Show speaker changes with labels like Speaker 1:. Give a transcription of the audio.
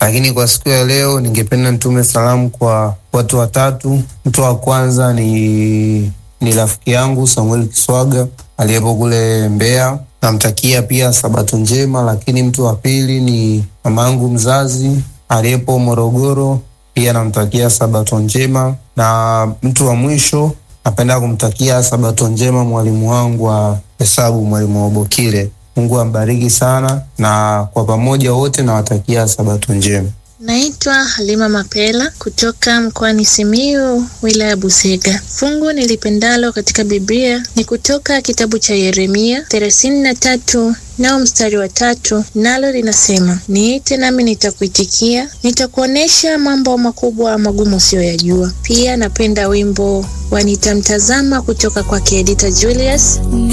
Speaker 1: lakini kwa siku ya leo ningependa nitume salamu kwa watu watatu. Mtu wa kwanza ni ni rafiki yangu Samuel Kiswaga aliyepo kule Mbeya, namtakia pia sabato njema. Lakini mtu wa pili ni mama yangu mzazi aliyepo Morogoro, pia namtakia sabato njema. Na mtu wa mwisho napenda kumtakia sabato njema mwalimu wangu wa hesabu, mwalimu Obokile. Mungu ambariki sana, na kwa pamoja wote nawatakia sabato njema.
Speaker 2: Naitwa Halima Mapela kutoka mkoani Simiyu, wilaya ya Busega. Fungu nilipendalo katika Biblia ni kutoka kitabu cha Yeremia thelathini na tatu nao mstari wa tatu, nalo linasema niite nami nitakuitikia, nitakuonesha mambo makubwa magumu usiyoyajua. Pia napenda wimbo wa nitamtazama kutoka kwake Edita Julius.